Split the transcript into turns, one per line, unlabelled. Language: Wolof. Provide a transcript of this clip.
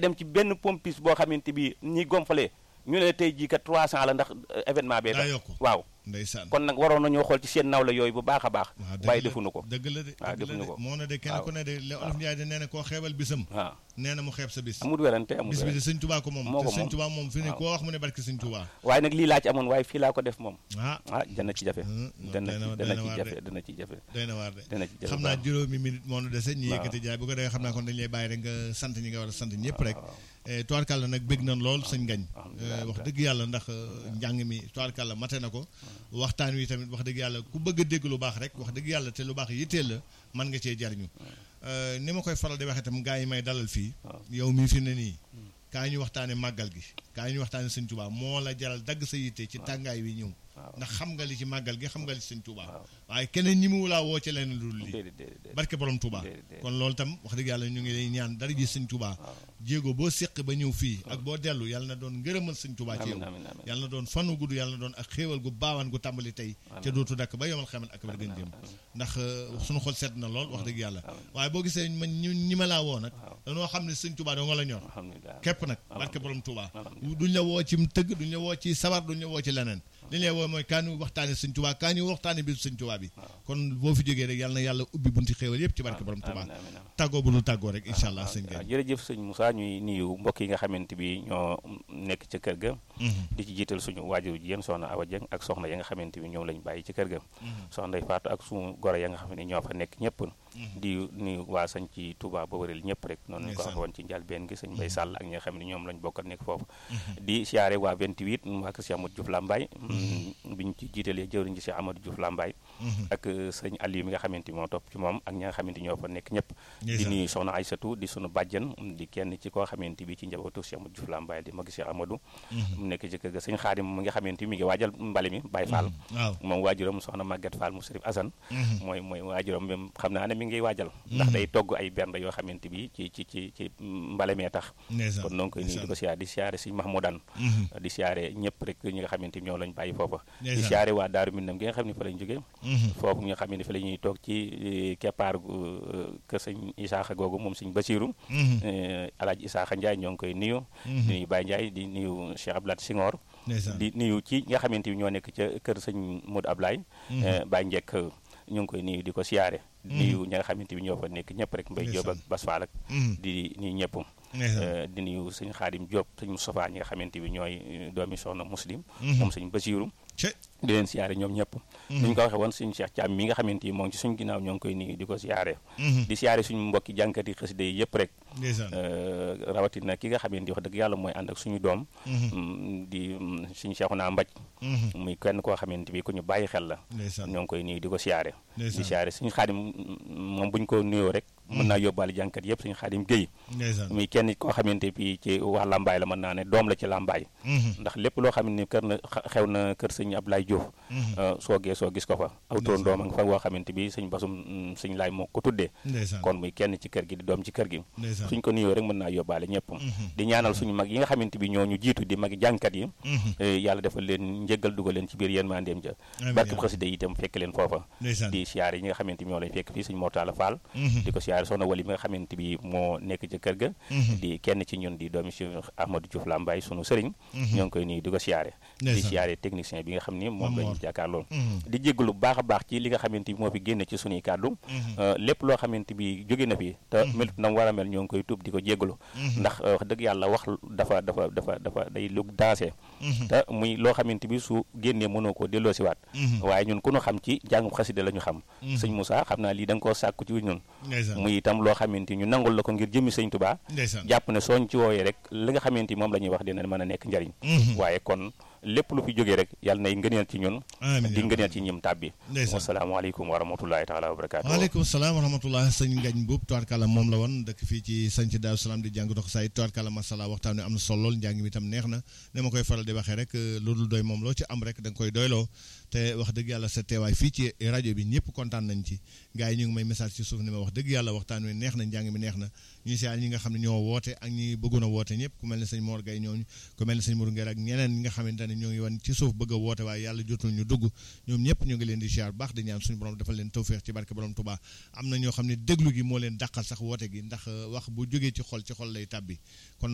dem ci benn pompis boo xamante bi ñi gomfale ñu ne tey jii kat 300 la ndax événement bee
daa yokk
waaw
ndeysaan
kon nag waroon nañoo xool ci seen nawla yooyu bu baax a baax
waaw dëgg
waaye
la
defuñu ko
dëgg la de
waaw
dëgg la
defuñu
de
ko
moo na de kenn
waaw.
ku ne de li olof Njaay de nee na koo xeebal bisam
waaw
nee na mu xeeb sa bis
amul werante amul
bis bi de
werante
sëñ Tuubaa ko moom
moo
te
ko
sëñ
moom.
Tuubaa moom fi ne
waaw.
koo wax mu ne barke sëñ Tuubaa
waaye nag lii laa ci amoon waaye fii laa ko def moom
ah
ah dana ci jafe
Hmm,
dana
doy na-
ci
doy
dana
na
ci
waar
jafe
de.
dana ci jafe
doy na waar de
dana ci jafe
xam naa juróomi minute moo nu dese ñu
waaw.
yëkkati jaay bu ko defee xam naa kon dañu lay bàyyi rek nga sant ñi nga war a sant ñëpp rek toirkàlla nag bég nañ lool sëñ ngañ
alhamdulilah.
wax dëgg yàlla ndax njàng mi toirkàlla mate na ko waxtaan wi tamit wax dëgg yàlla ku bëgg a dégg lu baax rek wax dëgg yàlla te lu baax yitteel la mën nga cee jariñu Euh, ni ma koy faral di waxee itam gaa yi may dalal fii
waaw.
yow mii fi ne nii kaa ñu waxtaane màggal gi kaa ñu waxtaane sëñ Tuubaa moo la jaral dagg sa yitte ci tàngaay wi ñëw
waaw.
ndax xam nga li ci màggal gi xam nga li ci sëñ Tuubaa
waaw.
waaye keneen ñi mu laa woo ci leneen lu dul lii
déedéet déedéet déedéet.
barke borom Touba
déedéet, déedéet.
kon loolu tam wax dëgg yàlla ñu ngi lay ñaan dara ji sëñ Touba jéego boo séq ba ñëw fii ak boo dellu yàlla na doon ngërëmal sëñ Touba ci yow
amiin amiin amiin
yàlla na doon fanu gudd yàlla na doon ak xéewal gu baawaan gu tàmbali tey ca dootu dakk ba yomal xaman ak wér gën jëm ndax euh, suñu xol sedd na lool wax dëgg yàlla waaye boo gisee man ñu ñi ma laa woo nag dañoo xam ne sëñ Touba doo nga la ñor
alhamdulilah
képp nag barke borom Touba
Alhamdulillah.
duñ la woo ci tëgg duñ la woo ci sabar duñ la woo ci leneen li lay woo mooy kaa ñu waxtaane sëñ Touba kaa ñu waxtaane biir sëñ Touba bi kon boo fi jógee rek yàlla na yàlla ubbi bunti xéewal yépp ci barke borom Touba
amiin amiin amiin.
tàggoo bu dul tàggoo rek incha allah sëñ
waaw
Gueye
jërëjëf sëñ Moussa ñuy nuyu mbokk yi nga xamante bi ñoo nekk ca kër ga di ci jiital suñu waajur ji yéen soxna Awa Dieng ak soxna ya nga xamante bi ñoom lañ bàyyi ci kër ga soxna Ndey Faatu ak suñu goro ya nga xam ne ñoo fa nekk ñëpp di nuyu waa sañ ci Touba ba wëril ñëpp rek noonu ñu ko
Ndeysaan.
waxee woon ci njëlbeen gi sëñ Mbay Sàll ak ñi nga xam ne ñoom lañ bokkal nekk foofu di siyaare waa 28 waa kër Cheikh Amadou Diouf Lambaye bi ñu ci jiitalee jëwriñ ji Cheikh Amadou Diouf Lambaye ak euh, sëñ Aliou mi nga xamante bi moo topp ci moom ak ñi nga xamante ñoo fa nekk ñëpp di
Ndeysaan.
nuyu soxna Aysatu di sunu bàjjan di kenn ci koo xamante bi ci njabootu Cheikh Amadou Diouf Lambaye di mag Cheikh Amadou mu nekk ci kër ga sëñ Xaadim mi nga xamante bi mi ngi waajal mbale mi Baye Fall
waaw
moom waajuram soxna Maguette Fall mu Sërif Assane mooy mooy waajuram même xam naa ne mi ngi waajal ndax day togg ay bernde yoo xamante bi ci ci ci ci mbale mee tax
ndeysaan
kon donc nii di ko siyaare di siyaare sëñ Mahmoudan di siyaare ñëpp rek ñi nga xamante ni ñoo lañ bàyyi foofa di
Ndeysaan.
siyaare waa Daaru Minam gi nga xam ne fa lañ jógee
Mhm.
foofu nga xam ne fa la ñuy toog ci eh, keppaar gu eh, kër sëñ Isaaxa googu moom sëñ Basiru
Mhm.
eh, Alaaji Isaaxa Ndiaye ñoo ngi koy nuyu di nuyu Baye Ndiaye di nuyu Cheikh Abdoulaye Senghor
ndeysaan
di nuyu ci nga xamante ni ñoo nekk ca kër sëñ Modou Ablaye eh, Baye Njekk ñu ngi koy nuyu di ko siyaare di nuyu ñi nga xamante ni ñoo fa nekk ñëpp rek Mbay Jóob ak Bas Faal ak
Mhm.
di nuyu ñëpp
ndeysaan
Eh, di nuyu sëñ Xaadim Diop sëñ Moustapha ñi nga xamante bi ñooy eh, doomi soxna muslim
Mhm.
moom sëñ Basiiru
ce
di leen siyaare ñoom ñëpp ni ñu ko waxee woon sëñ Cheikh Thiam mi nga xamante ni moom ci suñ ginnaaw ñoo ngi koy nuyu di ko siyaare
Mhm.
di siyaare suñu mbokki jànkati xasida yi yëpp rek
ndeysaan
eh, rawatina ki nga xamante ni wax dëgg yàlla mooy ànd ak suñu doom
Mhm.
mm, di mm, suñu Cheikhouna Mbaj
Mhm.
muy kenn koo xamante bi ku ñu bàyyi xel la
ndeysaan
ñoo ngi koy nuyu di ko siyaare di
ndeysaan
siyaare suñu Xaadim mm, moom bu ñu ko nuyoo rek mën naa yóbbaale jànkat yëpp suñu Xaadim Géy
ndeysaan
muy kenn koo xamante bi ci waa Lambaay la mën naa ne doom la ci Lambaay
Mhm.
ndax lépp loo xam ne kër na xa- xew na kër sëñ Ablaye Diouf
Mhm.
euh, soo gee soo gis ko fa aw turandoom a nga fa woo xamante bi sëñ basum mm, sëñ laay moo ko tuddee
ndeysaan
kon muy kenn ci kër gi di doom ci kër gi
ndeysaan
suñ ko nuyoo rek mën naa yóbbaale ñëpp
Mhm.
di ñaanal suñu mag yi nga xamante bi ñoo ñu jiitu di magi jànkat yi
Mhm.
eh, yàlla defal leen njëggal dugal leen ci biir yéen mandeem ja
Amiin
barkeb
yaa
xasida yi itam fekk leen foofa
ndeysaan
di siyaare yi nga xamante bi ñoo lañ fekk fii sëñ Mortala Fall
Mhm.
di ko siyaare soxna wali mi nga xamante bi moo nekk ci kër ga
Mhm.
di kenn ci ñun di doomi si Ahmadou Diouf Lambaye sunu sëriñ
Mhm.
ñoo ngi koy nuyu di ko siyaare di
Ndeysaan.
siyaare technicien bi nga xam ni moom
Maam
lañu
Mor.
jàkkaarlool
Mhm.
di jéggalu bu baax a baax ci li nga xamante bi moo fi génne ci sunuy kàddu
Mhm.
Euh, lépp loo xamante bi jóge na fi te melut na mu war a mel ñoo ngi koy tuub di ko jéggalu
Mhm.
ndax euh, wax dëgg yàlla wax dafa dafa dafa dafa day lu dansé
Mhm.
te muy loo xamante bi su génnee mënoo koo delloo si waat
Mhm.
waaye ñun ku ñu xam ci jàngum xasida la ñu xam
Mhm.
sëñ Moussa xam naa lii da nga koo sàkku ci ñun
ndeysaan
muy itam loo xamante ñu nangul la ko ngir jëmmi sëñ Tuubaa
ndeysaan
jàpp ne sooñ ci wooyee rek li nga xamante ni moom la ñuy wax dina mën a nekk njariñ
Mhm.
waaye kon lépp lu fi jógee rek yàlla nay ngëneel ci ñun
amiin
di
yaa
ngëneel ci ñim tàbbi
ndeysaan
wasalaamaaleykum wa rahmatullahi taala wa barakaatu
waaleykum salaam wa rahmatullah sëñ Ngañ Mbuub tubaarkàlla moom la woon dëkk fii ci sanc Daaru Salaam di jàng dox say tubaarkàlla masala waxtaan wi am na solo lool njàng mi itam neex na ne ma koy faral di waxee rek lu dul doy moom loo ci am rek da nga koy doyloo te wax dëgg yàlla sa teewaay fii ci rajo bi ñëpp kontaan nañ ci gars yi ñu ngi may message ci suuf ni ma wax dëgg yàlla waxtaan wi neex na njàng mi neex na ñuy siyaar ñi nga xam ne ñoo woote ak ñi bëggoon a woote ñëpp ku mel ne sëñ Mor Gaye ñooñu ku mel ne sëñ Mourou Nguer ak ñeneen ñi nga xamante ne ñoo ngi wan ci suuf bëgg a woote waaye yàlla jotul ñu dugg ñoom ñëpp ñu ngi leen di siyaar baax di ñaan suñu borom defal leen tawféex ci barke borom Touba am na ñoo xam ne déglu gi moo leen dàqal sax woote gi ndax wax bu jógee ci xol ci xol lay tàbbi kon